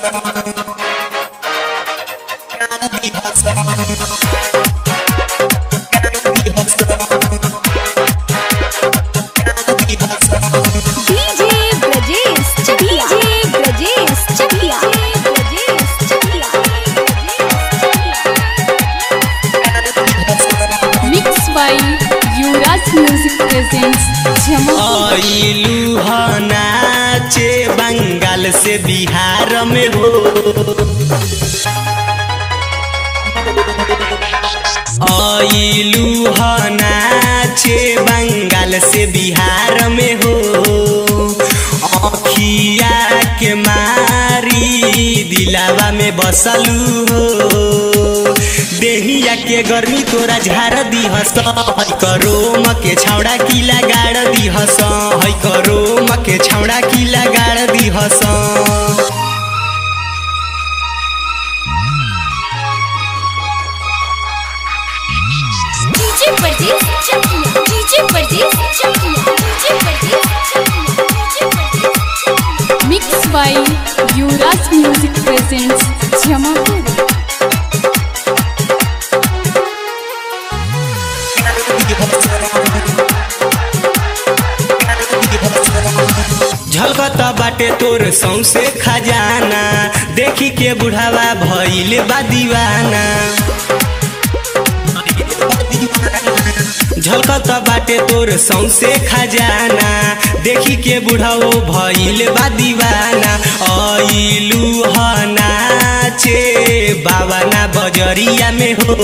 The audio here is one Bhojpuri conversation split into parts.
DJ Brajesh Chakla. DJ Brajesh Chakla. DJ Brajesh Chakla. Mixed by Yuvraj Music presents Jamapur. आइलू ह नाचे बंगाल से बिहार में हो आइलू ह नाचे बंगाल से बिहार में हो अखिया के मारी दिलावा में बसलू हो देहिया के गर्मी तोरा झाड़ दी हस है करो मके छौड़ा की लगाड़ दी हस है करो मके छौड़ा की लगाड़ दी हस DJ Brajesh Chakla. DJ Brajesh Chakla. DJ Brajesh Chakla. DJ Brajesh Chakla. Mixed by Yuvraj Music presents Jamapur. झलकता बाटे तोर सौसे खजाना देखी के बुढ़ावा भइले बा दीवाना झलकता बाटे तोर सौसे खजाना देखी के बुढ़ाओ भइले बा दीवाना आइलू ह नाचे बाबा ना बजरिया में हो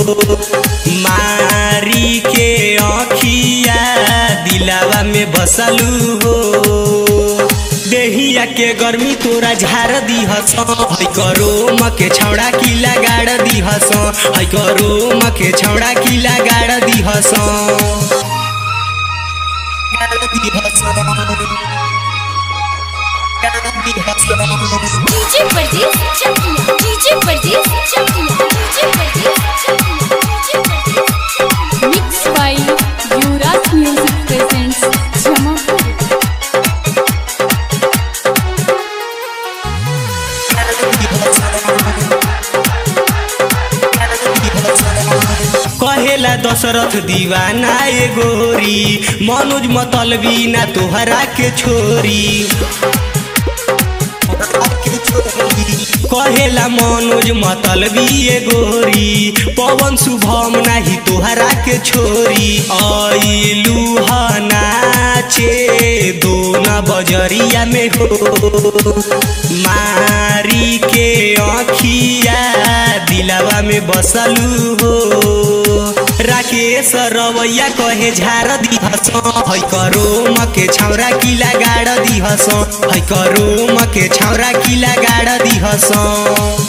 मारी के अखिया दिलावा में बसलू हो देहिया के गर्मी तोरा झाड़ दी हस है करो मके छौड़ा की लगाड़ दी हस है करो मके छौड़ा की लगाड़ दी हस DJ Brajesh Chakla. DJ Brajesh Chakla. DJ Brajesh Chakla. DJ Brajesh Chakla. Mixed by Yuvraj Music presents Jamapur. कहेला दशरथ दीवाना ए गोरी मनोज मतलबी ना तोहरा के छोरी कहेला मनोज मतलबी ए गोरी पवन शुभम नाही तोहरा के छोरी आइलू ह नाचे दोना बजरिया में हो मारी के अखिया दिलावा में बसलू हो राकेश रवैया कहे झार दी हस है करो मके छौरा की लगाड़ दी हस है करो मके छौरा की लगाड़ दी हस